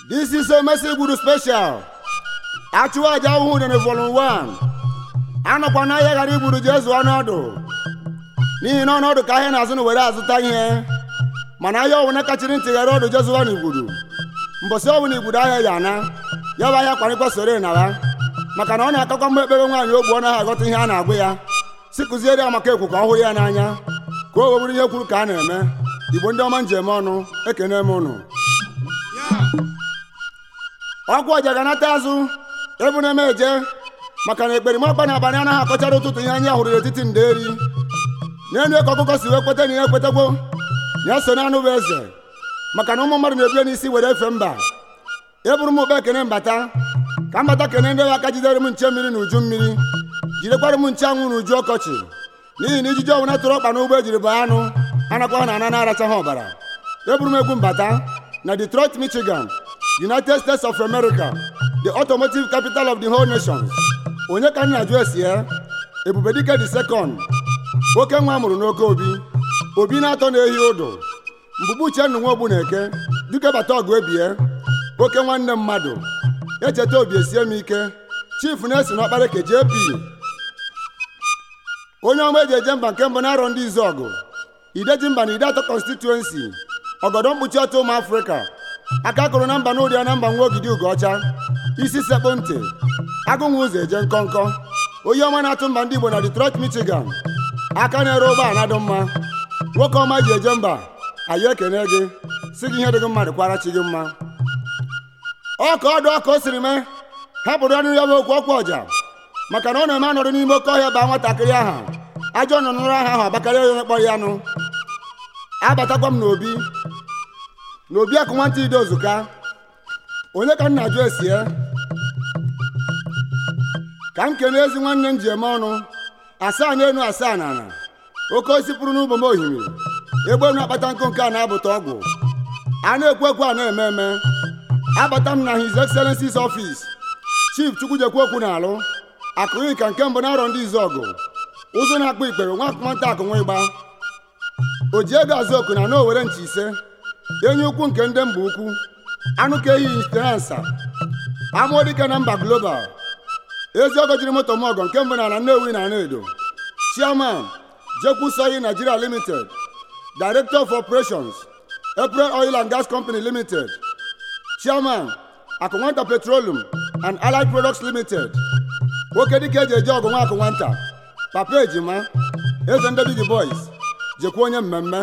This is a message Igbudu special. Achụwa aja ahụhụ dị na volume 1. Anọkwa n'ahịa ghara Igbudu jee zụọ ọnọdụ. N'ihi na ọnọdụ ka ahịa na-azụ na were azụta ihe. Mana ahịa ọbụla kachiri ntị ghara ọdụ jee zụọ n'Igbudu. Mbọsị ọbụla Igbudu ahịa ya ana. Ya bụ ahịa kwarịkwa soro na ya. Maka na ọ na-akakwa mgbe ekpere nwaanyị ogbu ọ naghị aghọta ihe a na-agwa ya. Si kụziere ya maka ekwu ka ọ hụ ya n'anya. Ka o wee bụrụ ihe kwuru ka a na-eme. Igbo ndị ọma njem ọnụ ekene m ụnụ. ọgwụ ọja ga-anata azụ ebu na-eme eje maka na ekperimọkpa na abalị anaghị akọchara ụtụtụ ihe anyị hụrụ n'etiti nderi n'elu ka ọkụkọ si wee kweta na ihe ekwetegwo ya so na anụ bụ eze maka na ụmụ mmadụ na-ebie n'isi were efe mba eburu m ụkpa ekene mbata ka mbata kene ndị aka jidere m nche mmiri na uju mmiri jidekwara m nche anwụ na uju ọkọchị n'ihi na ijiji ọbụla tụrụ ọkpa n'ụgbọ ejiri baa anụ anakwa na ana na-arachaghị ọbara eburu m egwu mbata na Detroit Michigan United States of America, the automotive capital of the whole nation. Onye ka nna jụ esi ya? Ebubedike the second. Oke nwa mụrụ n'oke obi. Obi na-atọ na-ehi ụdụ. Mbụbụ Uchenna nwa ogbu na-eke. Dike bata ọgụ ebie. Oke nwanne mmadụ. Echeta obi esie m ike. Chief na-esi n'ọkpara ke JP. Onye ọma eji eje mba nke mbụ na-arọ ndị izu ọgụ. Ideji mba na ide atọ constituency. Ọgọdọ mkpuchi ọtọ ụmụ Afrịka. aka kụrụ na mba n'ụdị ya na mba nwa ogidi ugoọcha isi sekpụ ntị agụnwa ụzọ eje nkọnkọ onye ọma na-atụ mba ndị igbo na Detroit Michigan aka na-ere ụgbọala dị mma nwoke ọma ji eje mba anyị ekene gị si gị ihe dị gị mma dịkwara chi gị mma ọka ọdụ ọka o siri mee hapụrụ ọnụ ya bụ okwu ọkwa ọja maka na ọ na-eme anọdụ n'ime oke ọhịa baa nwatakịrị aha ajọ nọ n'ụra aha ahụ abakarịa onye kpọrọ ya nụ abatakwa m n'obi n'obi akụ nwata ide ozuka onye ka nna jụ esie ka m kene ezi nwanne m ji eme ọnụ asaa n'elu asaa na ala oke osisi pụrụ n'ugbo m ohimiri egbe na-akpata nkụ nke a na-abụta ọgwụ a na-ekwu ekwu a na-eme eme abata m na his excellency's office chief chukwujekwu okwu na-alụ akụghị ka nke mbụ na-arọ ndị izu ọgụ ụzụ na-akpụ ikpere nwa nwata akụ nwa ịgba o ji ego azụ oku na na owere nchi ise enyi ukwu nke ndị mba ukwu anụ ka ehi insteransa amụọ dike na mba global ezi ọgọ jiri moto m ọgọ nke mbụ na ala nnewi na edo chairman jekwu soyi nigeria limited director of operations april oil and gas company limited chairman akụnwanta petroleum and allied products limited nwoke dike eji eje ọgụ nwa akụnwanta papa ejima eze ndị bigi boys jekwa onye mmemme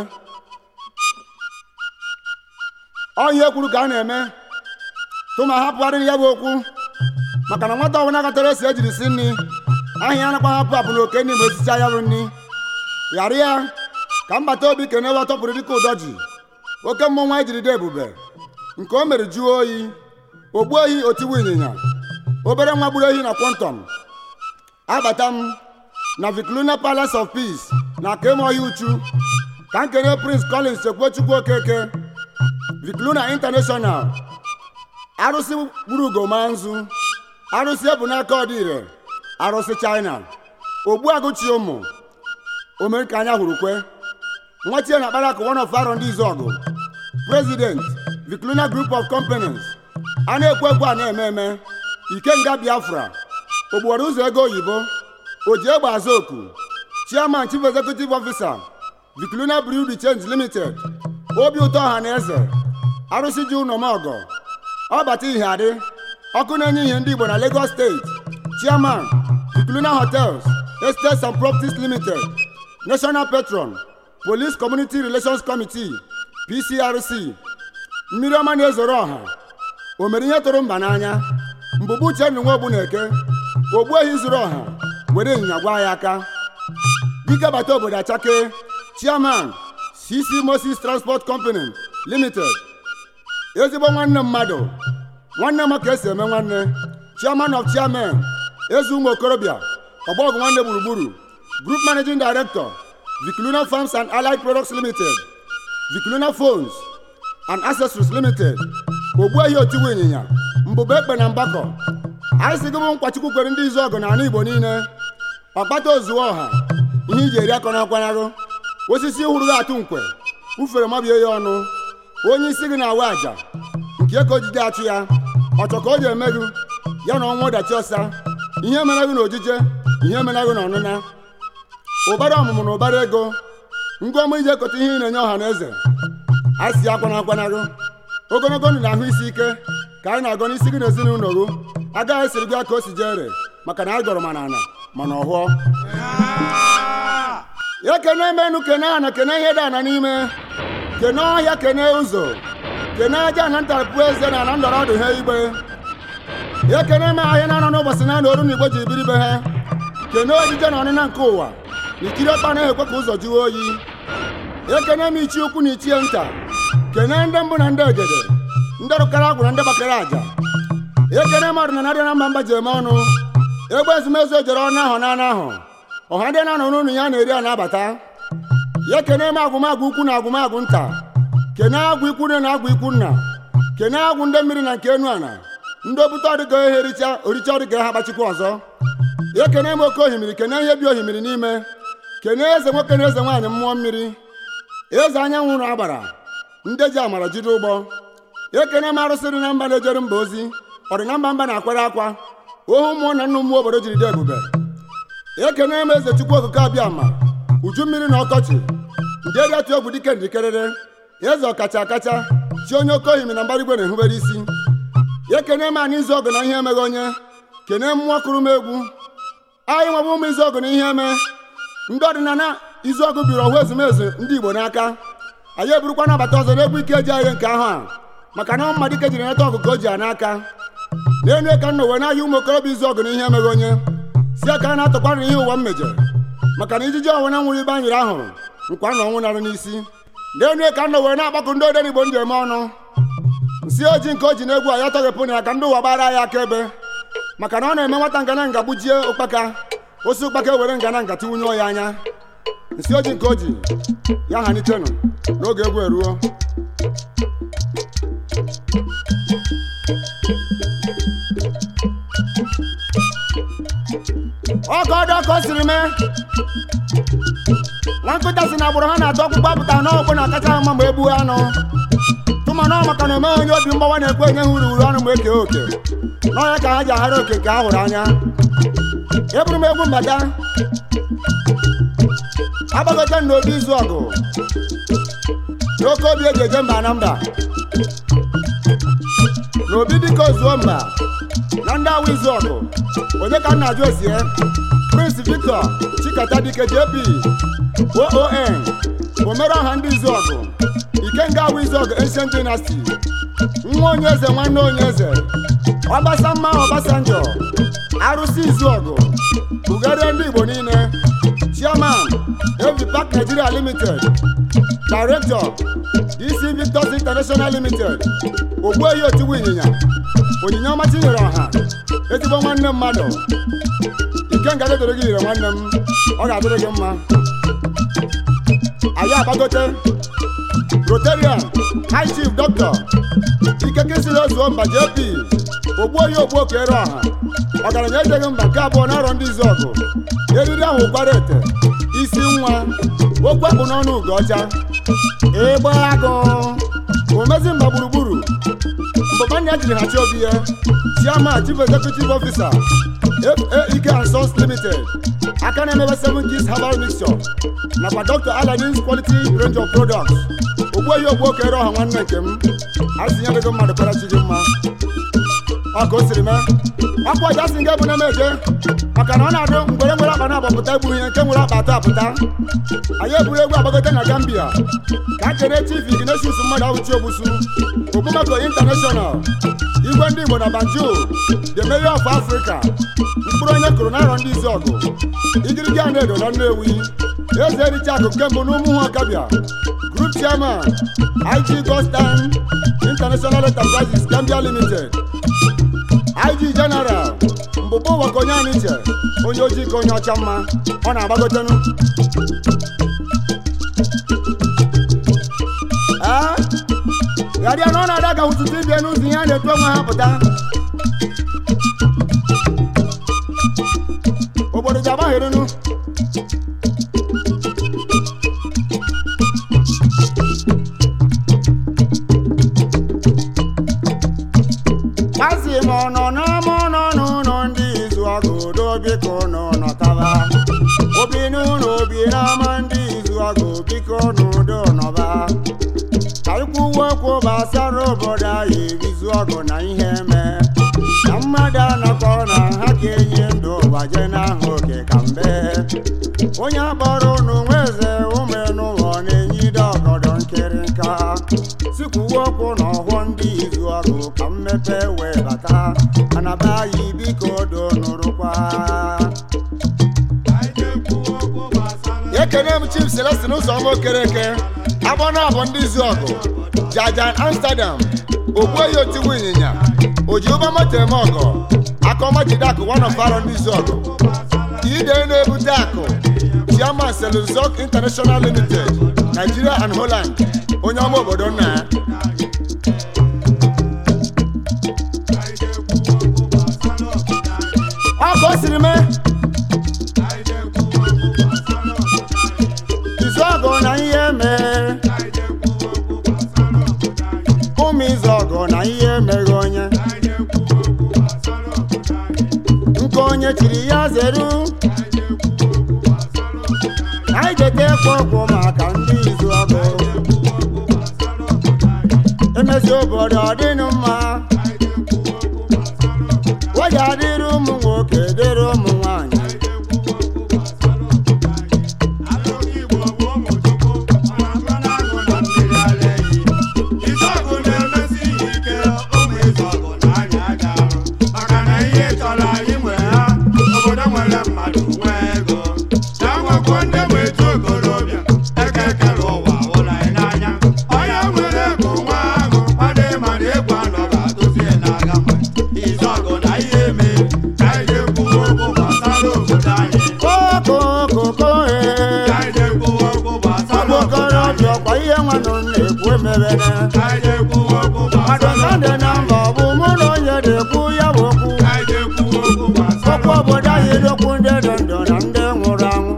ọhịa kwuru ka a na-eme tụma hapụgharịrị ya bụ okwu maka na nwata ọbụla gatara esi ejiri si nri ahịa anakwa hapụ apụ na oke nri ma esicha ya bụ nri ghara ya ka mbata obi kene ebe tọpụrụ dịka ụdọ ji oke mmọnwụ anyị jiri dị ebube nke o mere jụọ oyi ogbu ohi otiwu ịnyịnya obere nwa gburu ehi na kwọntọm abata m na Vicluna Palace of Peace na kemohia uchu ka m kene Prince Collins Chekwuchukwu Okeke Vicluna International arụsị gburu ugoma nzu arụsị ebu n'aka ọdịire arụsị China ogbu agụchi ụmụ omerika anya hụrụ kwe nwatie na akpara akụ one of arọ ndị izu ọgụ President Vicluna Group of Companies a na-ekwu ekwu a na-eme eme Ikenga Biafra ogbuwara ụzọ ego oyibo oji egbe azụ oku Chairman Chief Executive Officer Vicluna Brew the Change Limited obi ụtọ ọha na eze arụsị ji ụnọmọgọ ọbata ihe adị ọkụ na-enye ihe ndị Igbo na Lagos steeti chairman Vicluna hotels estates and properties limited national patron police community relations committee PCRC mmiri ọma na-ezoro ọha o mere ihe tụrụ mba n'anya mbụbụ Uchenna Nwogbu na-eke ogbu ehi zuru ọha were ịnyịnya gwa ya aka dike bata obodo achake chairman CC Moses Transport Company Limited ezigbo nwanne mmadụ nwanne m ka esi eme nwanne chairman of chairman eze ụmụ okorobịa ọgbọgụ nwanne gburugburu group managing director Vicluna Farms and Allied Products Limited Vicluna Phones and Accessories Limited ogbuehi otiwu ịnyịnya mbụba ekpe na mgbakọ anyị si gị bụ nkwachukwu kwere ndị izu ọgụ na ala Igbo niile ọkpata ozuo ọha ihe iji eri akọ na akwanarụ osisi hụrụ gị atụ nkwe ufere mabie ya ọnụ onye isi gị na-awa aja kie ka o jide achụ ya ọchọ ka o ji eme gị ya na ọnwa ọdachi ọsa ihe mere gị na ojije ihe mere gị na ọnụna ụbara ọmụmụ na ụbara ego ngwa ọma iji ekote ihe ị na-enye ọha na eze a si akwana akwana gị ogologo ndụ na ahụ isi ike ka anyị na-agọ n'isi gị na ezinụlọ gị agaghị esiri gị ka o si jere maka na anyị gọrọ mana ana mana ọhụọ ya kene emenu kene ana kene ihe dị ana n'ime kene ọhịa kene ụzọ kene aja na ntarapụ eze na ala ndọrọ ọdụ ha igbe ya kene eme ahịa na-anọ n'ụbọchị na na oru na igbo ji biri be ha kene ojije na ọnịna nke ụwa na ikiri ọkpa na-ekwe ka ụzọ jụọ oyi ekene m ichi ukwu na ichie nta kene ndị mbụ na ndị egede ndị rụkara agwụ na ndị gbakara aja ekene mmadụ na narị na mba mba ji eme ọnụ egbe ezumezu ejere ọnụ ahụ na anụ ahụ ọha ndị na-anọ n'ụlọ ya na-eri a na-abata ya kene m agwụmagwụ ukwu na agwụmagwụ nta kene agwụ ikwu nne na agwụ ikwu nna kene agwụ ndị mmiri na nke enu ana ndị obute ọdịga ihe richa oricha ọdịga ha gbachikwa ọzọ ya kene m oke ohimiri kene ihe bi ohimiri n'ime kene eze nwoke na eze nwaanyị mmụọ mmiri eze anyanwụ na agbara ndị ji amara jide ụgbọ ekene m arụsị dị na mba na-ejere mba ozi ọ dị na mba mba na-akwara akwa ohu mmụọ na nna mmụọ obodo jiri dị ebube ekene m eze chukwu okike abịa ma uju mmiri na ọkọchị ndị eri atụ egwu dike ndikerere eze ọkacha akacha chi onye oke ohimi na mbara igwe na-ehubere isi ekene m anyị izu ọgụ na ihe emeghị onye kene mmụọ kụrụ m egwu anyị nwebụ ụmụ izu ọgụ na ihe eme ndị ọdịnala izu ọgụ biri ọhụ ezumezu ndị igbo n'aka anyị eburukwa nabata ọzọ n'egwu ike eji ahịa nke ahụ a maka na mmadụ ike jiri nata ọgụ ka o ji ya n'aka n'elu ka nna uwe n'ahịa ụmụ okorobịa izu ọgụ na ihe emeghị onye si aka a na-atọkwara ihe ụwa m mejere maka na ijiji ọnwụ na nwụrụ ibe anyị ahụrụ nkwa na ọnwụ narụ n'isi n'elu ka nna uwe na-agbakọ ndị odere igbo ndị eme ọnụ nsị ojii nke o ji n'egwu a ya tọghepụ na ya ka ndị ụwa gbara ya aka ebe maka na ọ na-eme nwata ngana nga gbujie ụkpaka osi ụkpaka ewere ngana nga tiwunye ya anya nsị ojii nke o ji ya hanitenụ n'oge egwu eruo ọgọdọ ka o siri mee nwa nkịta si na agbụrụ ha na-atụ ọkpụkpọ apụta n'ọgbụ na akacha mma ma egbuo anụ tụmanụ maka na omeghị onye obi mgbawa na-ekwe enye ha uru uru ọnụ ma eke oke n'ọnya ka ha ji aghara oke nke ha hụrụ anya eburu m egwu mbata agbagote n'obi izu ọgụ n'oke obi eji eje mba na mba n'obi dịka ozuo mba na ndị awa izu ọgụ onye ka m na-ajụ esie prince victor chikata dike jp oon omere ọha ndị izu ọgụ ikenga awa izu ọgụ ancient dynasty nwa onye eze nwanne onye eze ọbasamma ọbasanjọ arụsị izu ọgụ bugarie ndị igbo niile chairman evi park nigeria limited director dc victors international limited ogbuehi otigbu ịnyịnya onyinye ọma tinyere ọha ezigbo nwanne mmadụ ikenga dedoro gị ire nwanne m ọ ga-adịrị gị mma anyị agbagote rotarian high chief dr ikekesiri ozuo mba jp ogbuoyi ogbu okere ọha ọgaranya ejeghị mba nke abụọ n'arọ ndị izu ọgụ eriri ahụ ụkwara ete isi nwa okwu akpụ n'ọnụ ugo ọcha ịgba agụ omezi mba gburugburu mbọbanya jiri ha chi obi ya chairman chief executive officer faek and sons limited aka na-emebe seven keys herbal mixture nakwa dr aladins quality range of products ogbuehi ogbu okere ọha nwanne nke m azinyedego mmadụ kpara chi gị mma ọ ka o siri mee ọkwa ọja si nga ebu na eje maka na ọ na-adụ mgbere nwere akpa na-agbapụta egbu ihe nke nwere akpa atọ apụta anyị eburu egwu agbagote na gambia ka kene chief ignatius mmadụ awụchi ogbusu ogbumako international igwe ndị igbo na banjo the mayor of africa mkpụrụ onye kụrụ n'arọ ndị izu ọgụ igirigi a na-edo na nnewi eze ericha akụ nke mbụ n'ụmụ ha ọkabịa group chairman ig gostan international enterprises gambia limited ig general mbụbụ ụwa ka onye anyị che onye ojii ka onye ọcha mma ọ na-agbagotenu ee ghara na ọ na-ada ka ụtụtụ ibie n'ụzọ ihe a na-etu onwe ha pụta obodo ji agbagherenu onye akpọrọ unu nweze ụmụenụlọ na-enyide ọgọdọ nkịrịnka sikwuwe okwu na ọhụọ ndị izu ọgụ ka mmepe wee bata mana be anyị biko do nụrụkwa ekene m chief celestin ụzọma okereke agbọ na abụ ndị izu ọgụ jajan amsterdam ogbueyi otigbu ịnyịnya oji ụgbọmoto eme ọgọ akọmajide akụ one of arọ ndị izu ọgụ ide na-ebute akụ chairman seluzok international limited nigeria and holland onye ọma obodo nna ya ọ ka o siri mee izu ọgụ na ihe mee ụmụ izu ọgụ na ihe emeghị onye nke onye chiri ya zeru anyị jeta ekpo okwu maka ndị izu ọgụ emezi obodo ọ dịnụ mma oji adịrị ụmụ nwoke dịrị ụmụ nwanyị okokoko ee ọgbọkọrọbịa ọkwa ihe nwanụ na-ekwu emebene adọkande na mba ọ bụ mụ na onye na-ekwu ya bụ okwu okwu obodo anyị dokwu ndị dị ndụ na ndị nwụrụ anwụ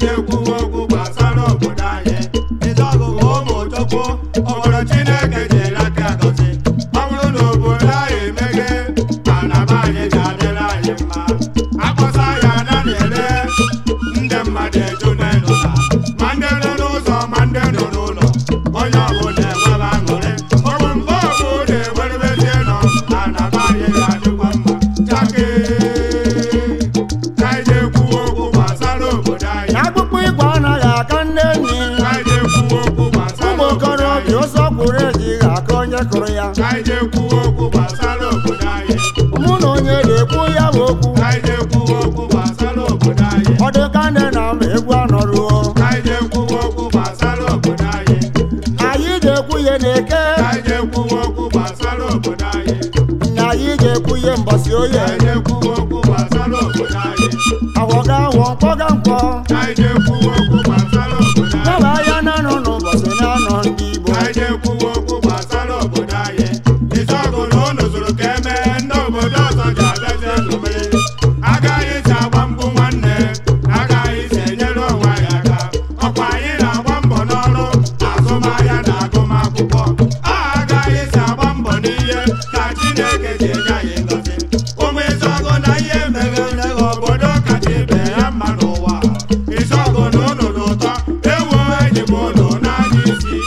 obodo chineke ji elaka gozi ọ bụrụ na obodo anyị emeghe mana be anyị ga-adịrị anyị mma akpọsa ya na na-ele ndị mmadụ eju n'ụlọ ma ndị nọ n'ụzọ ma ndị nọ n'ụlọ onye ọbụla enwebe aṅụrị ọbụ mgbe ọbụ na-ewerebezie nọ mana be anyị ga-adịkwa mma chake ka anyị na-ekwu okwu gbasara obodo anyị na akpụkpọ igwe anaghị aka ndị enyi ka anyị na-ekwu okwu gbasara ụmụ obodo anyị okorobịa ụzọ kwuru ejighị aka onye kụrụ ya ka anyị na-ekwu okwu gbasara obodo anyị mụ na onye na-ekwu ya bụ okwu ka anyị na-ekwu okwu gbasara obodo anyị ọ dị ka ndị na ama egwu anọruo ka anyị na-ekwu okwu gbasara obodo anyị anyị ga-ekwu ihe na-eke ka anyị na-ekwu okwu gbasara obodo anyị na anyị ga-ekwu ihe mbọsị ka oye anyị na-ekwu okwu gbasara obodo anyị awọga awọ mkpọga mkpọ ka anyị na-ekwu okwu gbasara obodo anyị yaba ya na-anọ n'ụbọchị na-anọ ndị igbo ka anyị na-ekwu okwu gbasara obodo anyị ịzọgụ na ụnụ zụrụ ka emee ndị obodo ọzọ ji abịazi ezumere agaghị isi agba mbụ nwanne agaghị isi enyere onwe anyị aka ọkwa anyị na-agba mbọ n'ọrụ azụmahịa na agụmakwụkwọ a agaghị isi agba mbọ n'ihe ka chineke ji enye anyị ngọzi ụmụ ịzọgụ na ihe meghere obodo kacha ibe ya mma n'ụwa ịzọgụ na ụnụ dị ụtọ ewu enyi m ụnụ n'anya isi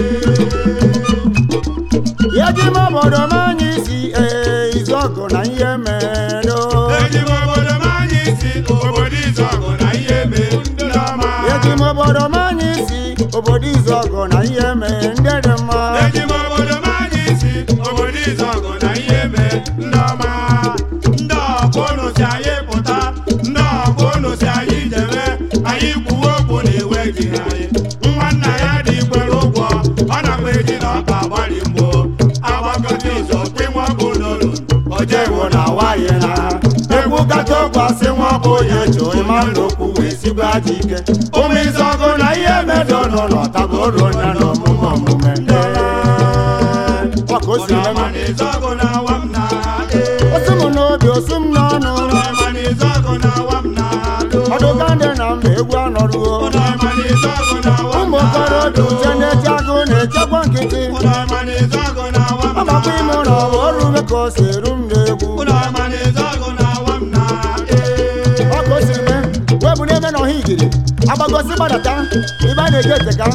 eji m obodo m anya isi ee izọgụ na ihe medo eji m obodo m anya isi obodo ịzọgụ na ihe mee ndị ọma eji m obodo m anya isi obodo izọgụ na ihe mee ndị dị mma eji m obodo m anya isi obodo ịzọgụ na ihe mee ndị ọma ndị ọkụ ụnụ si anyị pụta ndị ọkụ ụnụ si anyị jebe anyị kwuwe okwu na iwe ji anyị nwa nna ya dị ikwere ụgwọ ọ nakwa eji na ọka gbalị mgbo agbakọta izu kpinwa bụ n'olu oje ewu na nwaanyị na egwu kacha ọkwasị nwa bụ onye choo ịma n'okwu wee sigwe aja ike ụmụ izọgụ na ihe medo n'ụlọ taboro onye na omume omume ndị ọ ka o si eme Ọnụọma na ịzọgụ na-awa m n'ahụ. osi m n'obi osi m n'ọnụ Ọnụọma na ịzọgụ na-awa m n'ahụ. ọdụga ndị na mba egwu anọruo Ọnụọma na ịzọgụ na-awa m ụmụ okorobịa uche na-eche agụ na-echekwa nkịtị Ọnụọma na ịzọgụ na-awa m ọgbakwa ime ụlọ bụ ọrụ ume ka o si eru m n'egwu Ọnụọma na ịzọgụ na-awa m n'ahụ. ọ ka o siri mee wee bụ n'ebe na ọha igiri agbagosi gbadata ebe a na-eji eteka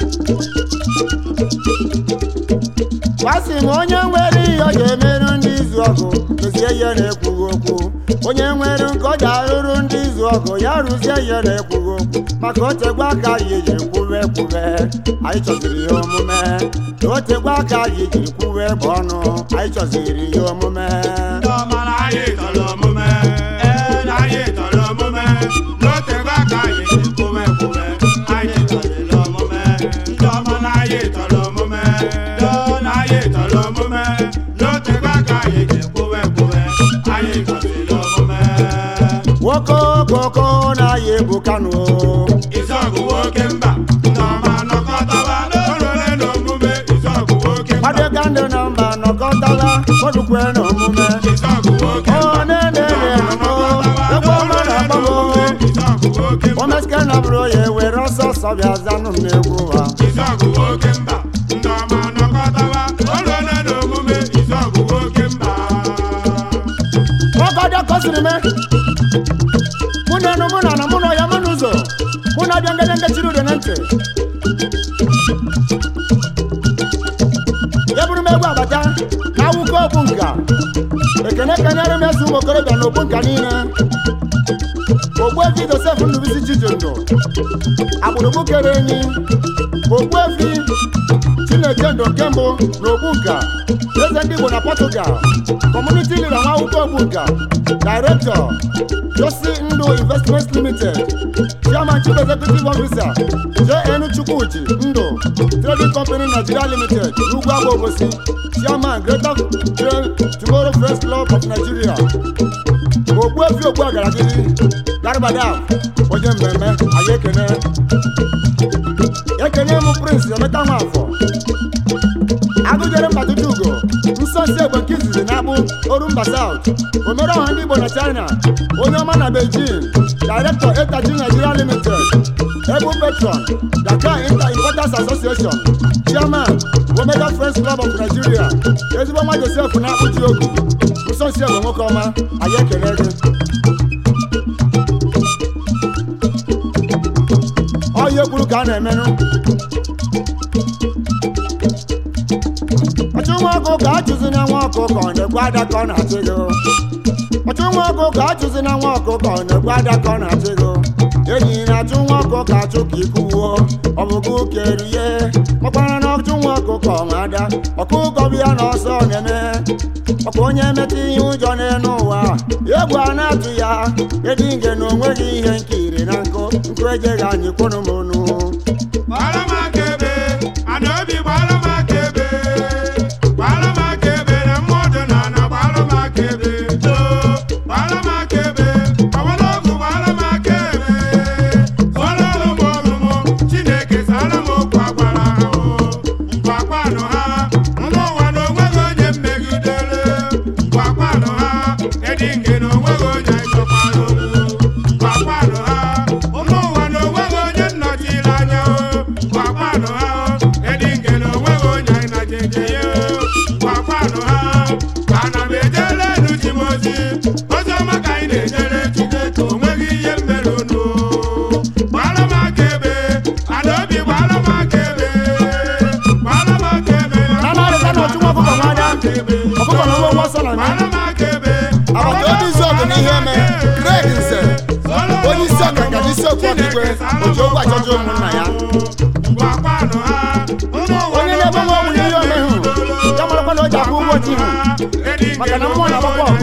gwasị m onye nwere ihe ọ ga-emerụ ndị izu izu ọgụ mezie ihe na-ekwughị okwu onye nwere nke ọ ji arụrụ ndị izu ọgụ ya rụzie ihe na-ekwughị okwu maka otegwe aka anyị jiri kwube kwube anyị chọziri ihe omume na otegwe aka anyị jiri kwube bụ ọnụ anyị chọziri ihe omume ndị ọma na anyị tọrọ omume ee na anyị tọrọ omume n'otegbe aka anyị ji kwube kwube anyị tọrịrị omume ndị ọma na anyị tọrọ omume doo na anyị tọrọ omume n'otegbe aka anyị ji kwube kwube anyị tọrịrị omume nwoke okoko na-aya ebu kanu Izọgụ nwoke mba ndị ọma nọkọtaba n'olole na omume Izọgụ nwoke mba kwadega ndị na mba nọkọtala kwadukwe na omume Izọgụ nwoke mba ọ na-ene egwu ọma na-agbago Izọgụ nwoke mba omeske na bụrụ ya were ọsọ ọsọ bịa zanụ m n'egwu ha Izọgụ nwoke mba ndị ọma nọkọtaba olole na omume Izọgụ nwoke mba ọgọdọ kọsiri me mụ na enu mụ na na mụ na ya mụ n'ụzọ mụ na abịa ngede ngechiri udo na ntị ya bụrụ m egwu agbata na awụkọ okwu nka ekene kenyere m eze ụmụ okorobịa na okpu nka niile ogbuefi josef ndụbisi chijindụ agbụrụgbu kere enyi ogbuefi chineke ndụ nke mbụ na ogbunka eze ndị igbo na portugal community leader nwa akwụkwọ ogbunka director josi ndụ investments limited chairman chief executive officer jn chukwuchi ndụ trading company nigeria limited n'ugwu agba obosi chairman greater Tra- tomorrow friends club of nigeria ogbuefi ogbu agaragiri garbadam onye mmemme anyị ekene ekene m prince emeka nwafọ agụjere mba tutugo nsọ nsi egbe nke izizi na-akpụ orumba south omere ọha ndị igbo na china onye ọma na beijing director etaji nigeria limited ebu patron dakar inter importers association chairman omega friends club of nigeria ezigbo nwa josef na-akpụ ji ogu nsọ nsi egbe nwoke ọma anyị ekele gị ọhịa kwuru ka a na-emenụ ọchụ nwa ọkụ ka achụzi na nwa ọkụkọ ọ na-egbu ada ka ọ na-achị gị ọchụ nwa ọkụ ka achụzi na nwa ọkụkọ ọ na-egbu ada ka ọ na-achị gị enyi na-achụ nwa ọkụ ka achụ ka ikwuwo ọ bụ gị kere ihe ọkpara na ọchụ nwa ọkụkọ nwa ada ọkụkọ bịa na ọsọ na-eme ọkwa onye metụ ihe ụjọ n'elu ụwa egwu a na-atụ ya edi nge na onweghị ihe nkiri na nkụ nkụ ejeghị anyị kwụrụ m onu gbara m aka ebe ana obi gbara m aka ebe gbara m aka ebe na mmadụ na ana gbara m aka ebe too gbara m aka ebe ọgbara ọgwụ gbara m aka ebe zụọrọ ụmụ ọmụmụ chineke zara m okwu agbara ha o mgbakwanụ ha ndị ụwa na onweghị onye mmegidere mgbakwanụ ha edi nke na onweghị onye chọkwara okwu mgbakwanụ ha ụmụ ụwa na onweghị onye nnọchiri anya o mgbakwanụ ha edi nke na onweghị onye najeje ya o mgbakwanụ ha ana m ejere enu ji m ozi ozi ọma ka anyị na-ejere Chineke o nweghị ihe mere unu gbara m aka ebe ana obi gbara m aka ebe gbara m aka ebe Na-amarịta na ọchụ nwa ọkụkọ nwa ada ọkụkọ na nwa nwa ọsọ na gbara m aka ebe agbata obi izu ọgụ n'ihe eme Greg Nze onye isi ọkaka na isi okwu ọkigwe oji ogwu achọjọ ụmụnna ya onye na-ebe nwa ọgwụ n'ihe ome hụ ya marakwa na o ji akwụ ụgwọ ji hụ maka na mmụọ na-agbakwa ọgụ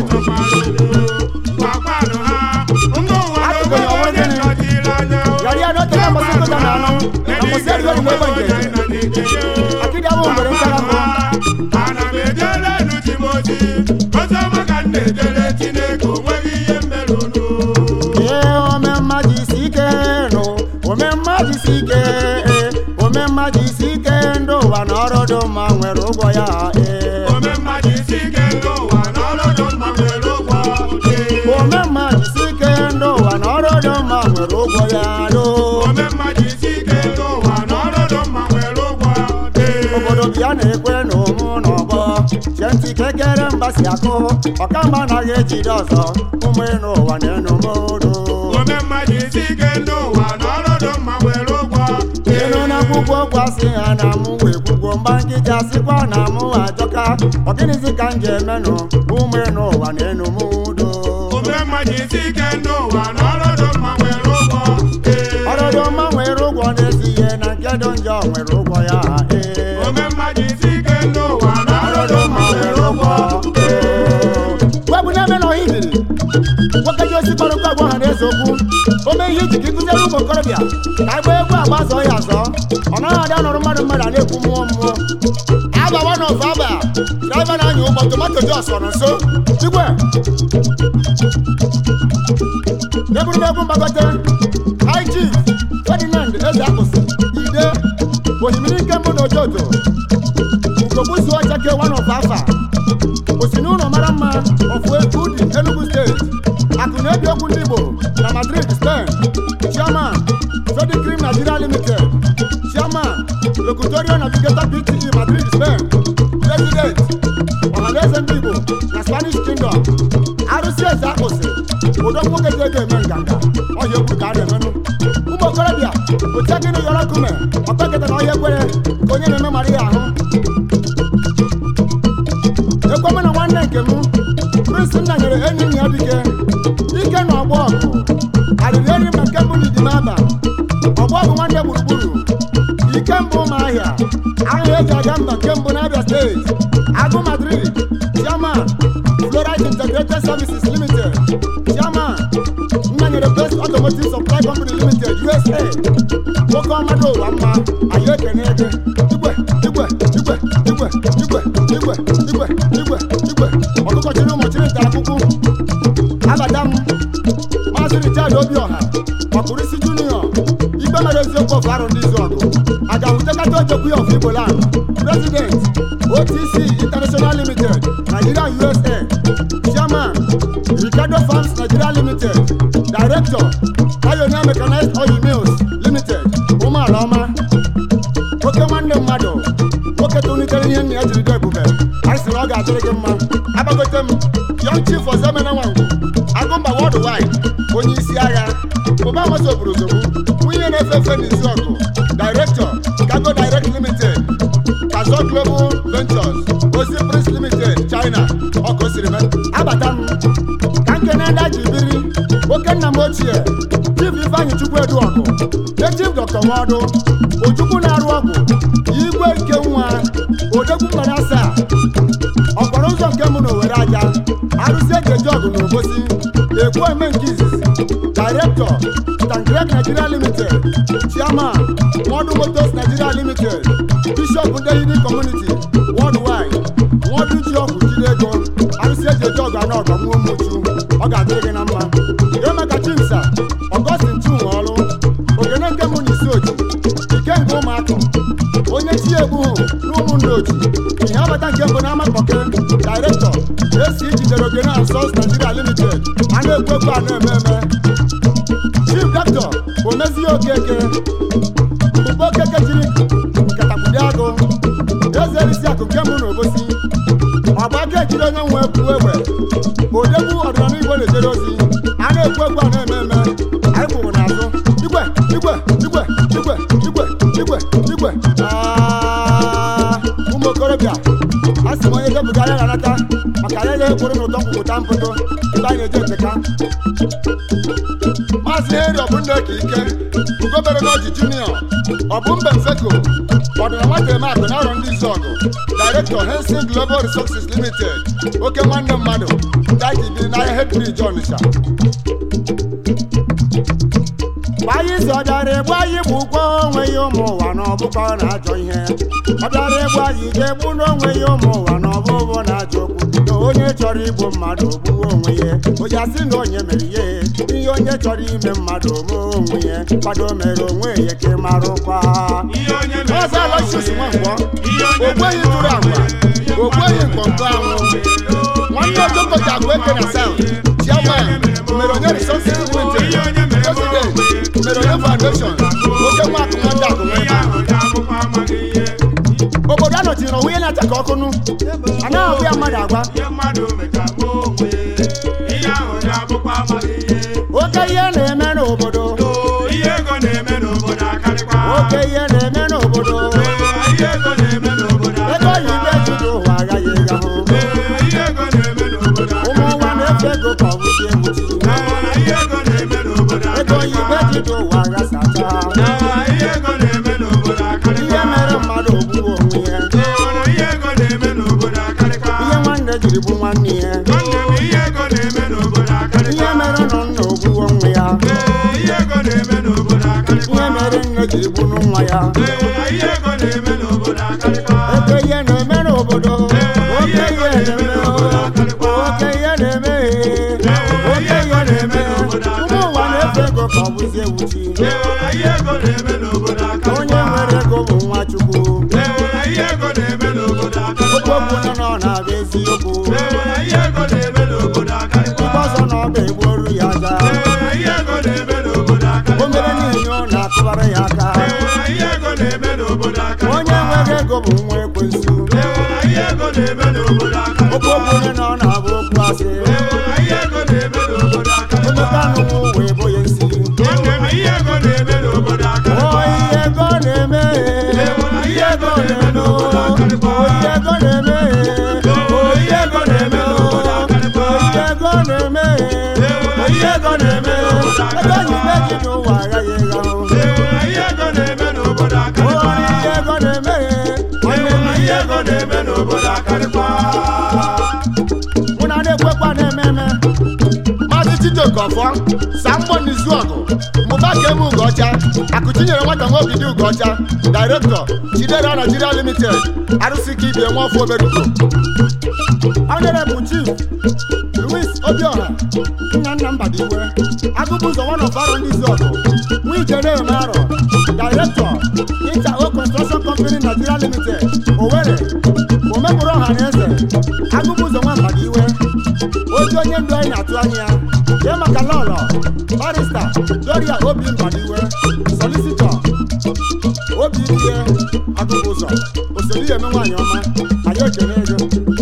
Akụkụ ya ọnwụ gịnị? yari ya n'ote na mbọsị nkụja na anụ na mbọsị erigo n'igwe egbe ngeji akịdị abụ mgbere nchara mbụ ana m ejere enu ji m ozi ozi ọma ka m na-ejere Chineke o nweghị ihe mere unu ee ome mmadụ isi ike nụ ome mmadụ isi ike ee ome mmadụ isi ike ndị ụwa na ọrụ dị mma nwere ụgwọ ya ee ome mmadụ isi ike ndị ụwa na ọlọdụ mma nwere ụgwọ Ee. ome mmadụ isi ike ndị ụwa na ọrụ dị mma nwere ụgwọ ya doo ome mmadụ isi ike ndị ụwa na ọlọdụ mma nwere ụgwọ Ee. obodo bịa na-ekwe na ụmụ n'ọgbọ chie ntị ka ekere mba si akụ ọkamba anaghị ejide ọzọ ụmụ enu ụwa na enu modo ome mmadụ isi ike ndị ụwa na ọlọdụ mma nwere ụgwọ ịnụ na akwụkwọ gwasị ha na mụ wee kwugwo mgba nkịta sịkwa na mụ ajọka ọ gịnịzi ka m ji emenụ ume n'ụwa na enu m udo ome mmadụ isi ike n'ụwa na ọrụdụ mma nwere ụgwọ ee ọrụdụ mma nwere ụgwọ na-esi ihe na nke dị njọ nwere ụgwọ ya ee ome mmadụ isi ike n'ụwa na ọrụdụ ọrụdụ mma mma nwere nwere ụgwọ ụgwọ webụ na-eme na ohibiri nwoke ji osi kpọrọ ụgwọ ọha na eze okwu o mee ihe iji ka ịkụziere ụmụ okorobịa ka agba egwu agba zọọ ya azọ ọ naghị adị ọnọrọ mmadụ mmadụ a na-ekwu mmụọ mmụọ abawa na ofe aba draiva na-anya ụgbọ tomato jos ọ nọ nso igwe egwuregwu mgbagote ig ferdinand eze akpụsị ide ohimiri nke mbụ na ojoto ugogbuzu ọchake one of afa osi n'ụlọ mara mma of udi enugu steeti akụ na-ebi okwu ndị igbo na madrid spain chairman sodicrim nigeria limited chairman locutorio navigator pte madrid spain president ọhaneze ndị igbo na spanish kingdom arụsị eze akpụsị ụdọ nwoke ji ego eme nganga ọhịa egwu ka a na-emenụ ụmụ okorobịa oche gịnị yọrọ kume ọkpeketa na ọhịa ekwere nke onye na-eme mara ya ahụ ekweme na nwanne nke m prince nna nyere enyi nna ya dike ike na ọgbọ ọgụ arịrị eri ma nke mbụ na idimaba ọgbọ ọgụ nwanne gburugburu ike mbụ ụmụ ahịa ahịa eji aga mba nke mbụ n'abịa steeti agụ madrid chairman florite integrated services limited chairman nna nyere best automotive supply company limited usa nwoke ọmadụ ụwa mma anyị ekene ege igwe igwe igwe igwe igwe igwe igwe igwe igwe ọkụkọ chiri ụmụ chiri nta akwụkwọ abata m maazị richard obiọha ọkpụrụisi junior ikpe mere eziokwu of arụ ndị izu ọgụ agahụtekata ojekwu ya of igbo land president otc international limited nigeria usa chairman ricardo farms nigeria limited director pioneer mechanized oil mills limited ụmụala ọma oke nwanne mmadụ nwoke tolitere ihe nna ya jiri dị ebube anyị sị na ọ ga-adịrị gị mma agbagote m young chief ozemena nwangwu agụmba worldwide onye isi agha ụba amasị obodo ozogbu nwunye na-efe efe n'izu ọgụ director cargo direct limited kazo global ventures ozi prince limited china ọkụ o siri mee abata m ka nkene ndị a ji biri oke nna m ochie chief ifeanyị chukwu edu ọgụ chief dr nwadụ ojukwu na-arụ ọgwụ igwe nke nwa odegwu mgbara asaa ọkpọrọ ụzọ nke mụ na owere aja arụsị eji eji ọgụ na obosi ekwu eme nke izizi director stangrek nigeria limited chairman modu motors nigeria limited bishop ndehidi community worldwide nwodu ji ọgwụ jide ego arụsị eji eji ọgụ anọ ọgọ nwa ụmụchu ọ ga-adịrị gị na mma ihe maka chimsa ọgọstin chinwe ọrụ ogene nke mụ na isi oji ike nke ụmụaka onye chi egbu hụ n'ụmụ ndị oji ihe abata nke mbụ n'ama kpọke director esi ijidere ogene and sons nigeria limited a na-ekwu ekwu a na-eme eme chief doctor omezie okeke mbụbe okeke jiri nkatakwude agụ eze erisi akụ nke mbụ na obosi ọgba aka ejiri onye nwe ekwu egbe odegwu ọdịnala igbo na-ejere ozi a na-ekwu egwu a na-eme eme anyị kwụrụ n'azụ igwe igwe igwe igwe igwe igwe igwe Ah, ụmụ okorobịa a sị m onye depụta ya ga-anata maka ya ga-ekwuru n'ụtọ nkwupụta mpụtụ ebe anyị na-eje nteka maazị heri ọbụnna ka ike ugobere n'ọjị junior ọbụmbe mfeko ọdịna nwata eme akụ na arọ ndị izu ọgụ director hensin global resources limited oke nwanne mmadụ daji bi n'ahịa hedbrij ọnịsha gbanye isi ọ bịara egbu anyị bụ ụgwọ onwe ya ụmụ ụwa na ọbụkọ na-ajọ ihe ọ bịara egbu anyị ga-egbu n'onwe ya ụmụ ụwa na ọbụbụ na-ajọ okwu na onye chọrọ igbu mmadụ ogbuwe onwe ya onye asị na onye mere ihe ihe onye chọrọ ime mmadụ ome onwe ya kwado mere onwe ya ka ị mara ụkwa ihe onye mere ọzọ alọchis nwankwọ ihe onye ogbeghị tụrụ agwa ogbeghị mkpọmkpọ anwụ nwanne ojoko ji agwa eke na saụnd chairman mere onye resources limited president mere onye foundation oke nwa akụ nwa ndị akụ nwa ihe ahụ ji akwụkwọ amaghị ihe obodo anọchiri na onwe na-acha ka ọkụnụ anaghị ọbụ ya mmadụ agwa ihe mmadụ meka gbuo onwe ihe ahụ ji akwụkwọ amaghị ihe oke ihe na-eme n'obodo Oo, ihe ego na-eme n'obodo akarịkwa oke ihe na-eme n'obodo Ee, ihe ego na-eme n'obodo ego oyibo akarịkwa ejuju ụwa agaghị ịga hụ aka ihe ego na-eme n'obodo ihe akarịkwa mere mmadụ ogbuo onwe ya Ee, ihe ego na-eme n'obodo akarịkwa ihe nwanne jiri bụ nwanne ya nwanne m ihe ego na-eme n'obodo ihe akarịkwa mere nọ nna ogbuo onwe ya Ee, ihe ego na-eme n'obodo akarịkwa ihe mere nne jiri bụ nwa ya Ee, ihe ego na-eme n'obodo akarịkwa ebe ihe na-eme n'obodo oke ihe ego ihe na-eme na-eme n'obodo akarịkwa oke ihe na-eme oke ihe na-eme ụmụ ụwa na-efe ego ka ọ bụzie ewuchi Ee, ihe ego na-eme n'obodo onye akarịkwa nwere ego bụ nwa chukwu Ee, ihe ego na-eme n'obodo okwu okwu akarịkwa nọ nọ na-abụ eziokwu Ee, ihe ego na-eme n'obodo akarịkwa igbe ọzọ na ọba egbuoru ya aja Ee, ihe ego na-eme n'obodo o mere akarịkwa n'ihi ọ na-akụbara ya aka Ee, ihe ego na-eme n'obodo akarịkwa onye nwere ego bụ nwa ekwensu Ee, ihe ego na-eme n'obodo okwu akarịkwa okwu nọ na-abụ okwu asị Ee, ihe ego na-eme n'obodo akarịkwa omeka anụnwụ wee bụ ya nsi Nwanne m ihe ego na-eme n'obodo o akarịkwa ihe ego na-eme ihe ego na-eme o ihe ego na-eme o ihe ego na-eme o ihe ego na-eme o ihe ego na-eme ego oyibe ji n'ụwa aghaghị ịgha o Ee, ihe ego na-eme n'obodo o akarịkwa ihe ego na-eme nwanne m Ihe ego na-eme n'obodo akarịkwa mụ na na-ekwekwa na-eme eme maazị chijioke ọfọ sambo n'izuọgụ mụba kem ugocha akụchinyere nwata nwaogidi ugocha dairektọ chidera nigeria limited arụsị ka ibie nwaọfọ oberuko onyere bụ chief louis obiọha nna nna mbadiwe agụbụ ụzọ one of arọ ndị izuọgụ nwa ijere eme arọ dairektọ inter o construction company nigeria limited owere omekpụrụ ọha na eze agụbụ ụzọ nwa mbadiwe otu onye ndu anyị na-atụ anya ya jee maka lọlọ barista doria obi mbadiwe solisitọ obi ihe agụbụ ụzọ oseli eme nwaanyị ọma anyị ekele ego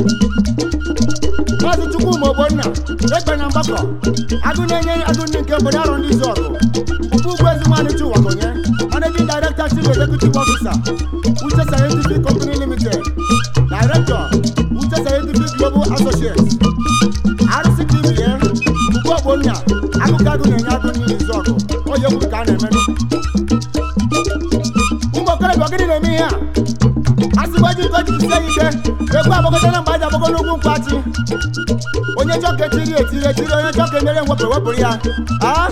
maazị chukwuma ogbonna egbe na mgbakọ agụ na-enye agụ ndị nke obodo arọ ndị izu ọgụ mbụbụ ugwu ezi nwaanyị chiwakonye managing director chief executive officer uche scientific company limited director uche scientific global associates rctba mbụbụ ogbonna agụkọ agụ na-enye agụ ndị izu ọgụ onye kwuru ka a na-emenụ ụmụ okorobịa gịnị na-eme ihe a asịgba ji nke ojiji sie ike ekwe agbagote na mgbe aji agbago n'ugwu mkpachi onye chọka etiri etiri etiri onye chọka emere mwepụ ewepụrụ ya a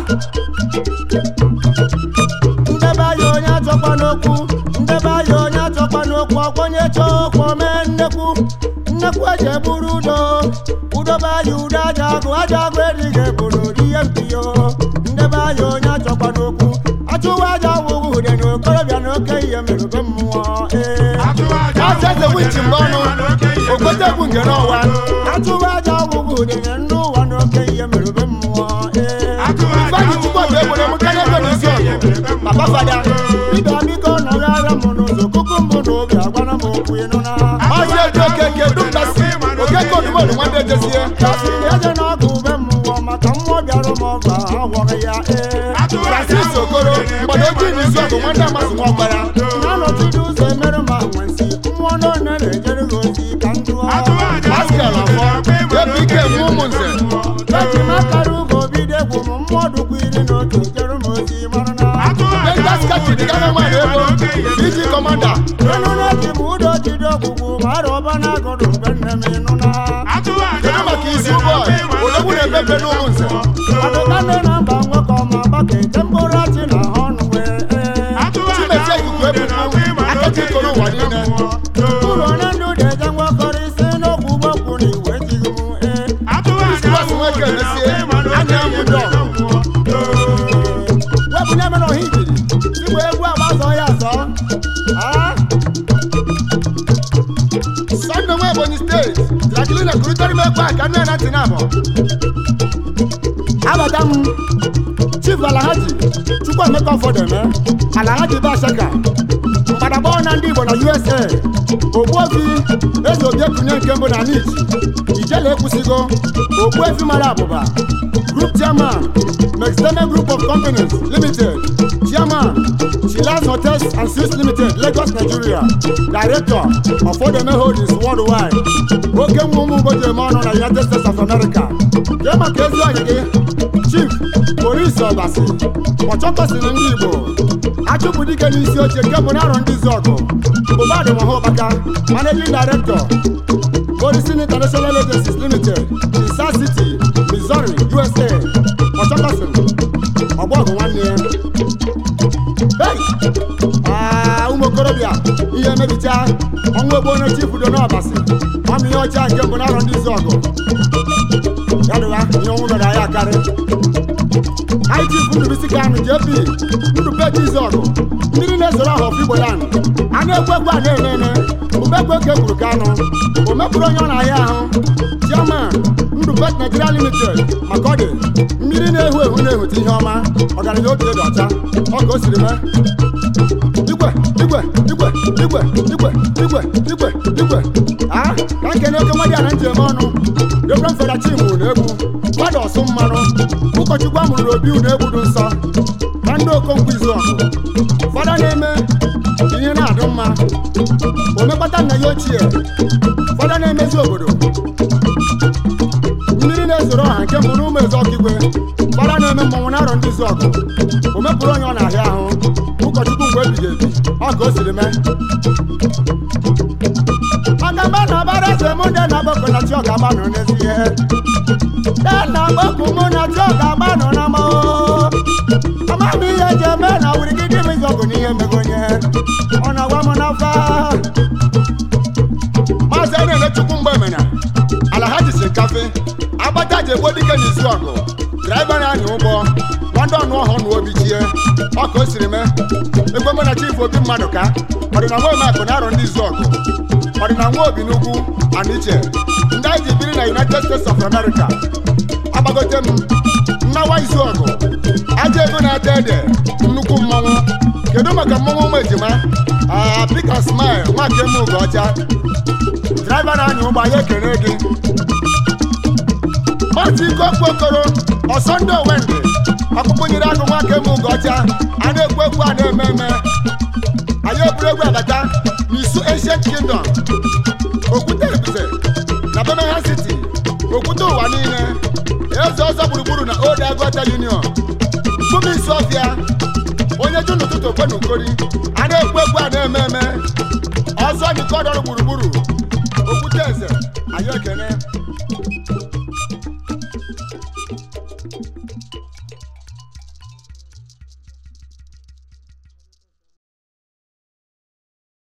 ndebe anya onye achọkwa n'okwu ndebe anya onye achọkwa n'okwu ọkwa onye chọọ okwu mee nnekwu nnekwu eji eburu udo udobe anya udo aja agụ aja agụ edighị ebu n'ụdị ihe mpiyo ndebe anya onye achọkwa n'okwu achụwa aja awụghị ude na okorobịa na oke ihe merube mmụọ ee Maazị eze wichi mgbe ọnụ ogote egwu ngere ọwa atụba aja ọgwụgwụ udene ndị ụwa n'oke ihe merube mmụọ ee ifeanyị chukwu ọbịa egbere m karịa ego n'isi ọgụ papa fada dibịa biko nọghara m n'ụzọ kuku mbụ na obi agwara m okwu ịnụ na maazị eji okeke dumbasi okeke odumodu nwanne ejezie kasi eze na ọgụ ube mmụọ maka mmụọ bịara m ọgụ ahụ agwọghị ya ee francis okoro mgbada ojii n'isi ọgụ nwanne amasị nwa ọgbara na-anọchide ụzọ emere ma nwensi mmụọ n'one na-ejere gị ozi ka ndụ pascal afọ epike nwe ụmụ nze eji m akara ugo bido egwu m mmụọ dụkwa iri na otu jere m ozi mara na Rangers kachi dịgara nwaanyị ego iji kọmanda enu na-eji m ụdọ jide ọgwụgwụ ma ara ọba na agụrụ mgbe nne m ịnụ na kedu maka isi ụbọchị odogwu na-epepe n'ụmụ nze adụkane na mba nwekọ ma gbaka ete mkpụrụ achị na ha ọnụ wee ee chimezie ikuku ebupụ akachi koro ụwa niile ụlọ onye ndụ na-eje nwekọrọ isi n'okwu gbokwu na iwe jighị m ee Christmas nwoke emesie anya m dọ wepụnye mere ọha ijiri igwe egwu agbazọ ya azọ Ah? Sunday nwa Ebonyi steeti Jacqueline kurịtara m ekwe a ka nne na ntị na-abọ abata m chief alahaji chukwuemeka ọfọdeme alahaji bashaka mgbadagbọ na ndị igbo na usa ogbuefi eze obiekunye nke mbụ na nich ijele ekwusigo ogbuefi mara abụba group chairman mexteme group of companies limited chairman chilas hotels and suites limited lagos nigeria director ọfọdeme holdings worldwide oke nwa ụmụ ugbo ji eme ọnụ na united states of america jee maka ezi ọyị gị chief maurice ọbasi ọchọkọsịrị ndị igbo chụpụ dike n'isi oche nke bụ n'arọ ndị zọgụ bụ badụ mahụbaka managing director Polisin International Agencies Limited in South City, Missouri, USA. Ọchọkọsịn ọgbọgụ nwanne ya. Hey! Ah, ụmụ okorobịa ihe emebicha ọnwa egbo onye chifu do n'ọbasị ọmụ ihe ọcha nke mbụ n'arọ ndị zọgụ ya dịwa ihe ọnwụ mere anyị akarị anyị chifu ndụbisi kanụ jp ndụbe jizọgụ mmiri na-ezoro ahụ ọfụ igbo land a na-egwu egwu a na-ene ene ubegwu oke gburu kanụ o mepụrụ onye ọ na-ahịa ahụ chairman ndụbet nigeria limited maka ọ dị mmiri na-ehu ehu na-ehute ihe ọma ọgaranya obi dị ọcha ọ ka o siri mee igwe igwe igwe igwe igwe igwe igwe igwe a ka nkene oke nwa dị ana njem ọnụ reverend fada chimu na egwu mmadụ ọsụ mmanụ ụkọchukwu a mụrụ n'obi na egwu dị nsọ na ndị okonkwo izu ọgụ fada na-eme ihe na-adụ mma omekpata nna ya ochie fada na-emezi obodo mmiri na-ezoro ọha nke mbụ n'ụmụ eze ọkigwe fada na-eme mmọnwụ na-arọ ndị izu ọgụ o mepụrụ onye ọ na-ahịa ahụ ụkọchukwu mgbe ebighị ebi ọ ka o siri mee ọgaba na ọbara eze mụ ndị na-agbakọ na chi ọgaba nọ n'ezi ihe ndị na-agbakọ mụ na chi ọgaba nọ na mma ama m ihe eji eme na wurigide m izọgụ n'ihe mego onye ọ na-agwa m n'afa maazị a na-eme chukwu mgbe emena ala ha jisi kafe agbata ji egbo dike n'izu ọgụ draiva na-anya ụgbọ nwanda ọnụ ọhụụ na obi chie ọ ka o siri mee egbe mụ na chief obi mmadụ ka ọdịna nwa omeakụ na arọ ndị izu ọgụ ọdịna nwa obi n'ugwu aniche ndị anyị ji biri na united states of america agbagote m mmawa izu ọgụ aja ego na-ata ede nnukwu mmọnwụ kedu maka mmọnwụ ụmụ ejima aa pika smile nwa nke m ugo ọcha draiva na-anya ụgbọ anyị ekele gị maazị ike okwu okoro ọsọ ndị owendị ọkpụkpụ nyere agụ nwa nke m ugo ọcha a na-ekwu ekwu a na-eme eme anyị eburu egwu abata n'isu ancient kingdom okwute ebize na birmingham city okwute ụwa niile eze ọzọ gburugburu na old agota union mkpụrụ isi ọfịa onye ju n'ụtụtụ okwe na ukori a na-ekwu ekwu a na-eme eme ọzọ dịka ọdọrụ gburugburu okwute eze anyị ekene